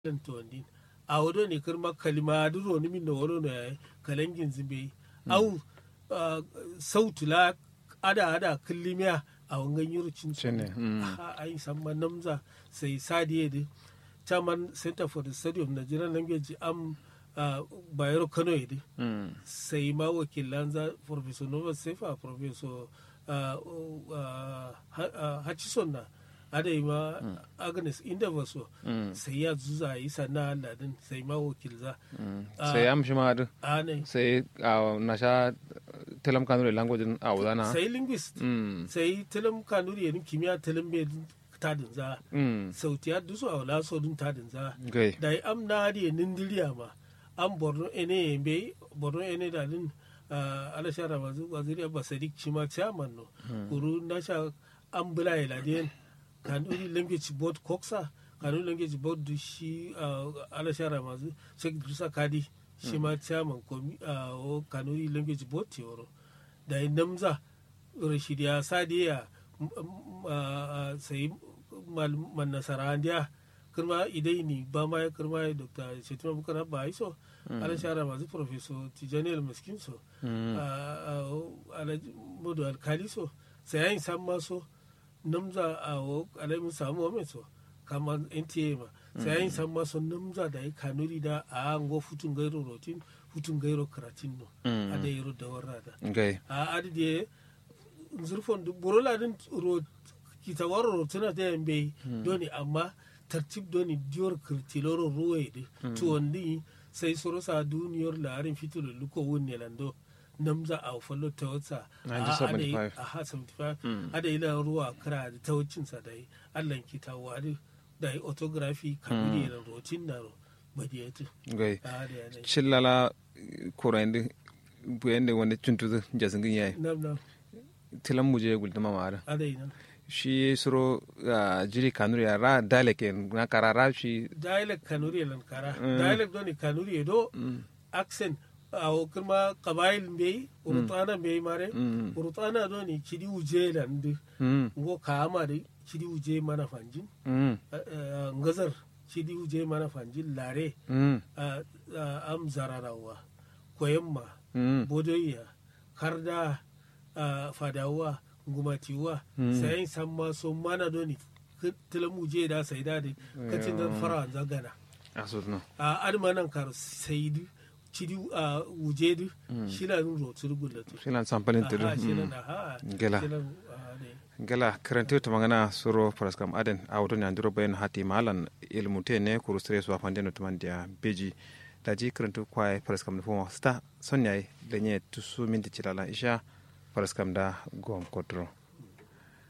to ndin a wodo ni kirma kalima duro ni min no wodo no kalangin zimbe au sautu la ada ada killimiya a wangan yurucin Shine, mm. ai samma namza sai sadiye de chairman center for the study of nigerian language am uh, bayero kano yede Mm. sai ma wakilan za professor nova sefa professor uh, uh, Ha- uh, hutchison na ada yi ma agnes inda so Mm. sai ya zuza yi sana ladin sai ma wakil za Mm. Ah. sai am shi ma adu a ne sai a na sha telam kanure language a wudana sai linguist mm sai tilim kanuri yanin kimiyya tilim bai tadin za mm sautiya dusu a wala so dun tadin za gai da am na di nindiriya ma an borno ene be borno ene da din ala shara mazu waziri abba sadiq chima chairman no kuru na sha an bula ila den kanuri language board koksa kanuri language board du shi ah, ala shara mazu sheikh dusa kadi shi ma chairman komi ah, o kanuri language board tioro da namza rashidiya sadiya m- m- ah, ah, sai mal- man nasara ndiya kirma idai ni ba ma ya kirma ya dr shetima bukar ba iso ala shara masu professor tijani almaskin so Mm. alhaji modu alkali so sai yayin san maso namza a alaimin samu wame so kama nta ma sai yayin san maso namza da ya kanuri da a ngo futun gairo rotin futun gairo karatin no Mm. a da yaro da warrada gai a adide zurfon du borola din ro kita waro rotuna da yambe doni amma tartib doni dior kirtiloro ruwe di to wandi sai soro sa duniyar larin fitulu luko wunne lando namza a fallo ta wata 1975. a ha 75 ada ila ruwa kira da ta wucin sa dai allan kita wa da da autography kabiri da rotin na ro badiyatu gai a da yana chillala kurandi buyende wonde cuntudu jasingin yayi nam nam tilam muje guldama mara ada ina shi suro ah, jiri kanuri ya ra dale ke na karara shi dialect kanuri lan kara dialect doni kanuri do accent awo kirma kabail mbey urutana mbey mare Mm. urutana doni chidi uje lan de mm ngo kama de chidi uje mana fanjin mm eh, eh, ngazar chidi uje mana fanjin lare mm ah, ah, am zararawa koyemma mm bodoyiya karda ah, fadawa ngumatiwa sayin samma so mana doni tilamu je da sai da de kacin dan fara zagana asudno a admanan kar saidu cidi a wujedu shila nun rotur gullatu shilan sampalin tudu aha shila mm. na ha Gela. shila ah, ne gala karante to magana suro paraskam aden awto ni anduro bayen hati malan ilmu te ne kuru stres wa fande no tumandia beji daji karantu kwai paraskam no fo sta sonyai lenye tusu minti chilala isha paraskam da gom kodro